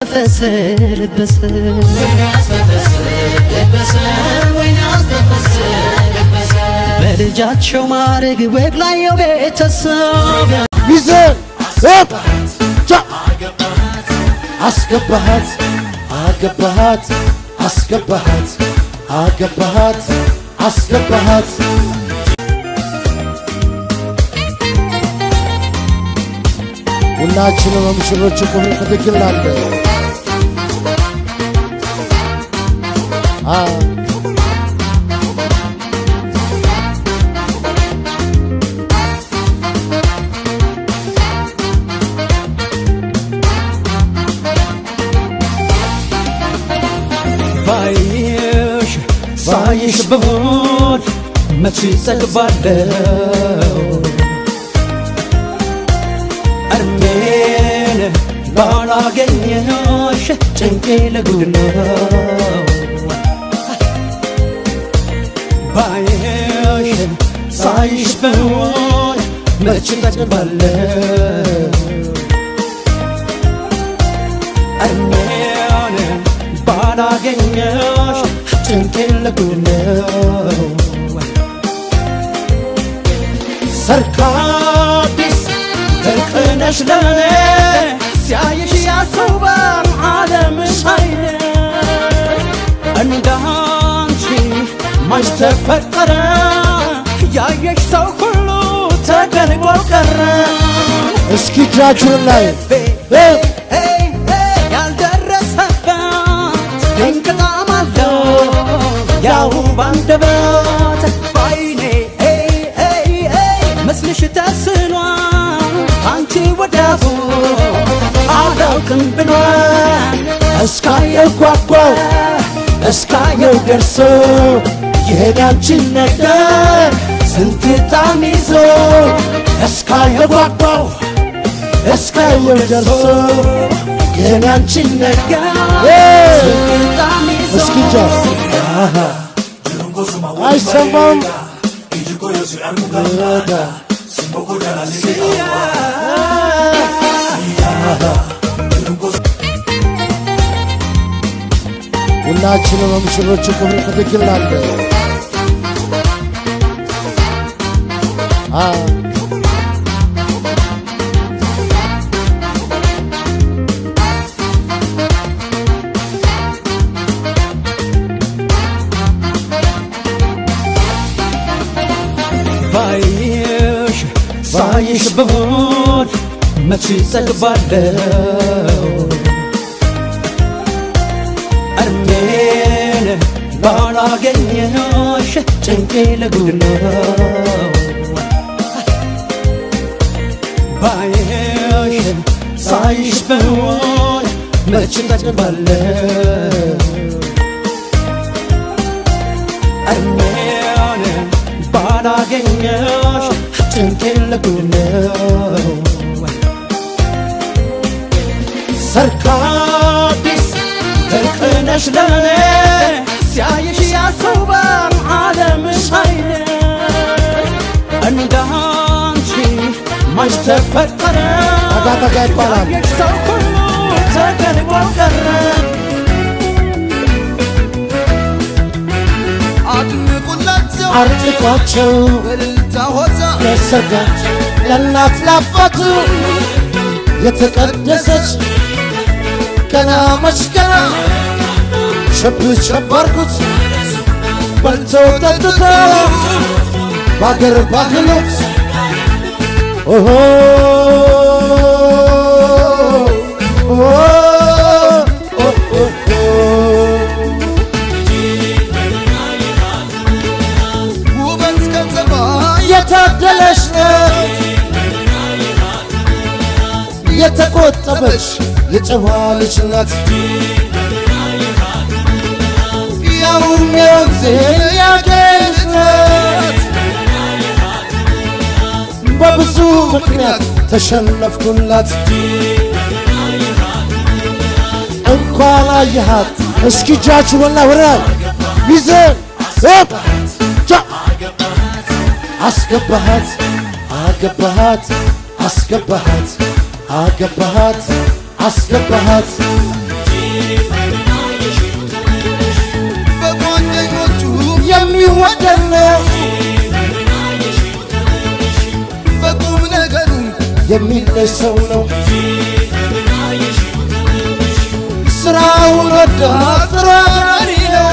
አስተፈስ ልበስ በልጃቸው ማረግ ወግ ላየው ቤተሰብ ሚዘን ሰብ ቻ አስገባሃት አገባሃት አስገባሃት አገባሃት አስገባሃት ሁላችንም በሙሽሮች ክብር ትክክል አለ ባይሽ ባይሽ ብሆን መቼ ጠግባለሁ እርሜን ባላገኘሽ ጭንቄ ለጉድ ነው ባይሽ ሳይሽ ብሆን መቼ ጠግባለሁ እርሜን ባላገኘሽ ጭንቄ ለጉድ ነው ሰርካዲስ ድንቅነሽ ለኔ ሲያይሽ ያስውባል ዓለምሽ አይነ እንዳንቺ ማች ተፈጠረ ያየሽ ሰው ሁሉ ተገልጎ ቀረ እስኪ እጃችሁን ላይ እ ያልደረሰበት ድንቅ ጣዕም አለው ያው ባንደበት ባይኔ ምስልሽ ተስሏል አንቺ ወዳፉ አላውቅም ብሏል እስካየው ጓጓው እስካየው ደርሶ የሄዳችን ነገር ስንት ጣም ይዞ እስካየው ጓጓው እስካየው ደርሶ የሄዳችን ነገር እስኪ ጃ አይሰማም ሁላችንም በሙሽሮች ክብር ትክክል አለ ባይሽ ሳይሽ ብሆን መቼ ጠግባለሁ እርሜን ባላገኘሽ ጭንቄ ለጉድ ነው ባይሽ ሳይሽ ብሆን መቼ ጠግባለሁ እርሜን ባላገኘሽ ጭንቄ ለጉድ ነው ሰርካዲስ ድንቅነሽ ለኔ ሲያይሽ ያስውባል ዓለምሽ አይነ እንዳንቺ ማች ተፈጠረ ጠጋ ጠጋ ይባላል ያየሽ ሰው ሁሉ ተገልጎ ቀረ አድንቁላቸው አርጥቋቸው በእልልታ ሆታ ለሰርጋች ለእናት ለአባቱ የተቀደሰች ገና መች ገና ሸብ ሸብ አርጉት በልተው ጠጥተው በአገር ባህሉ ኦሆ ኦሆ ኦሆ ውበት ከተማ የታደለች ናት የተቆጠበች የጨዋ ልጅ ናት ያውም የወንዜ ያገኝ ናት በብዙ ምክንያት ተሸነፍኩላት እንኳን አየሃት እስኪ እጃችሁ ወላ ወራይ ሚዘን ሰብ ጃ አስገባሃት አገባሃት አስገባሃት አገባሃት አስገባሃት ወደነው በቁም ነገሩ የሚለይ ሰው ነው ስራውን ወዳ ጥራሪ ነው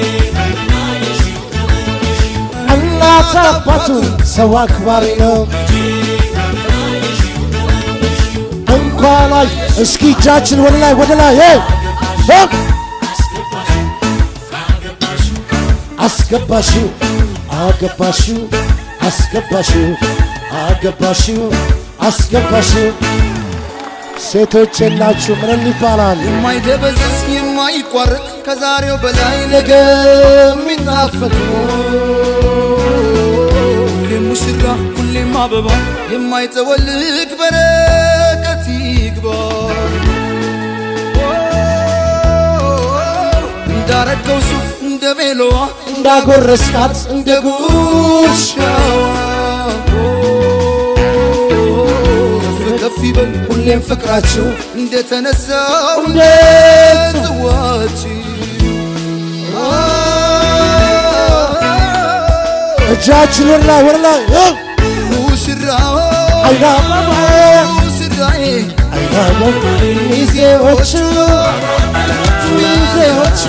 እናት አባቱ ሰው አክባሪ ነው እንኳን ላይ እስኪ እጃችን ወደ ላይ ወደ ላይ ሄ ሆፕ አስገባሽው አገባሽው አስገባሽው አገባሽው አስገባሽው ሴቶች የላችሁ ምን ይባላል የማይደበዝዝ የማይቋረጥ ከዛሬው በላይ ነገ የሚጣፈጥ ሁሌም ሙሽራ ሁሌም አበባ የማይጠወልግ በረከት ይግባ እንዳረገው ሱፍ እንደ ቬሎዋ እንዳጎረስካት እንደ ጉሽ ሻዋ ከፍ ከፍ ይበል ሁሌም ፍቅራችሁ እንደተነሳው እንደ ጽዋችን እጃችን ወደ ላይ ወደ ላይ እ! ሙሽራው አይናማማ ሙሽራዬ አይናማማ ሚዜዎቹ ሚዜዎቹ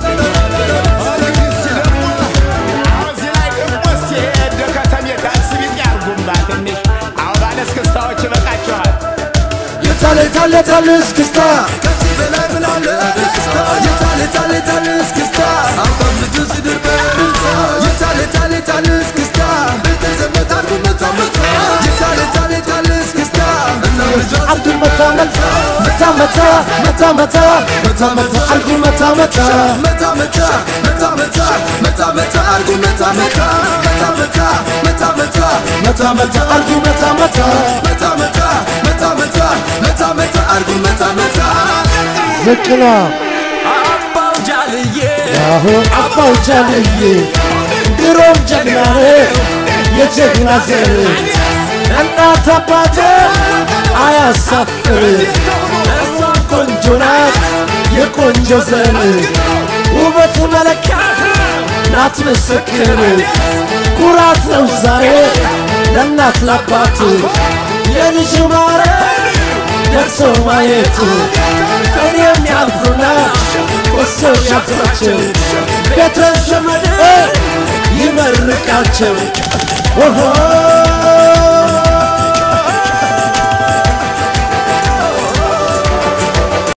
የታለ የታለ የታለ እስክስታ ከዚህ በላይ ምን አለ ደስታ የታለ የታለ የታለ እስክስታ አባም ልጁ ሲድር በእልልታ የታለ የታለ የታለ እስክስታ ቤተ ዘመድ አርጉ መታ መታ የታለ የታለ የታለ እስክስታ እና ልጇ አብዱ መታ መታ መታ መታ መታ መታ መታ መታ አልኩ መታ መታ መታ መታ መታ መታ መታ መታ አርጉ መታ መታ መታ መታ መታ መታ መታ መታ አልኩ መታ መታ መታ መታ መታ መታ መታ መታ አርጉ መታ መታ ዝቅ ነው አባው ጃልዬ አሁን አባው ጃልዬ ድሮም ጀግና ነው የጀግና ዘር እናት አባት አያሳፍር እሷም ቆንጆ ናት የቆንጆ ዘር ውበት መለኪያ ናት ምስክር ኩራት ነው ዛሬ ለእናት ለአባት የልጅ ማረግ ደርሶ ማየቱ እኔም ያፍሩና ቆሶ ያፍራቸው ቤተ ዘመድ ይመርቃቸው ኦሆ